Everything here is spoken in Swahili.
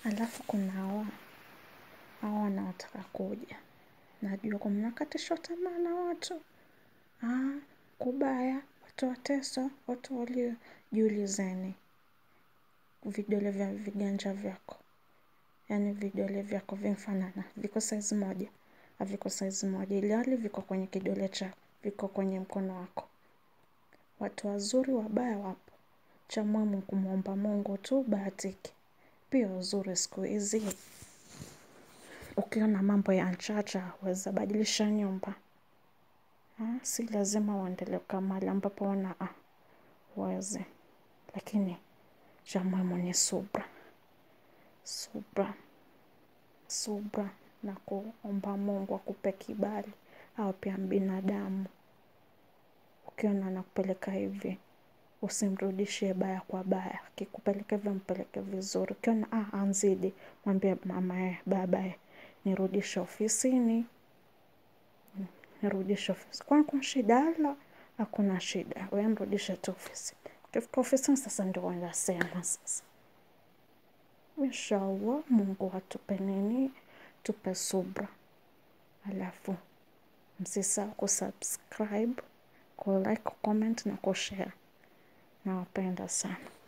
Alafu kuna hawa hawa wanaotaka kuja, najua kwa mnakatishwa tamaa na watu ah, kubaya, watu wateso, watu walio. Jiulizeni vidole vya viganja vyako, yaani vidole vyako vimfanana, viko saizi moja, haviko saizi moja, ilhali viko kwenye kidole chako, viko kwenye mkono wako. Watu wazuri wabaya wapo, cha muhimu kumwomba Mungu tu ubahatike. Pia uzuri siku hizi, ukiona mambo ya nchacha, waweza badilisha nyumba. Ha, si lazima uendelee kukaa mahali ambapo una ah, weze. Lakini cha muhimu ni subra, subra, subra na kuomba Mungu akupe kibali, au pia binadamu. Ukiona anakupeleka hivi, usimrudishie baya kwa baya, akikupeleka hivyo mpeleke vizuri. Ukiona ah, anzidi, mwambie mamaye, babaye, nirudishe ofisini, nirudishe ofisini. Kwani kuna shida? La, hakuna shida, wewe mrudishe tu ofisini. Ukifika ofisini sasa ndio wanasema sasa. Inshallah, Mungu atupe nini? Tupe subra. Alafu msisahau kusubscribe, kulike, comment na kushare. Nawapenda sana.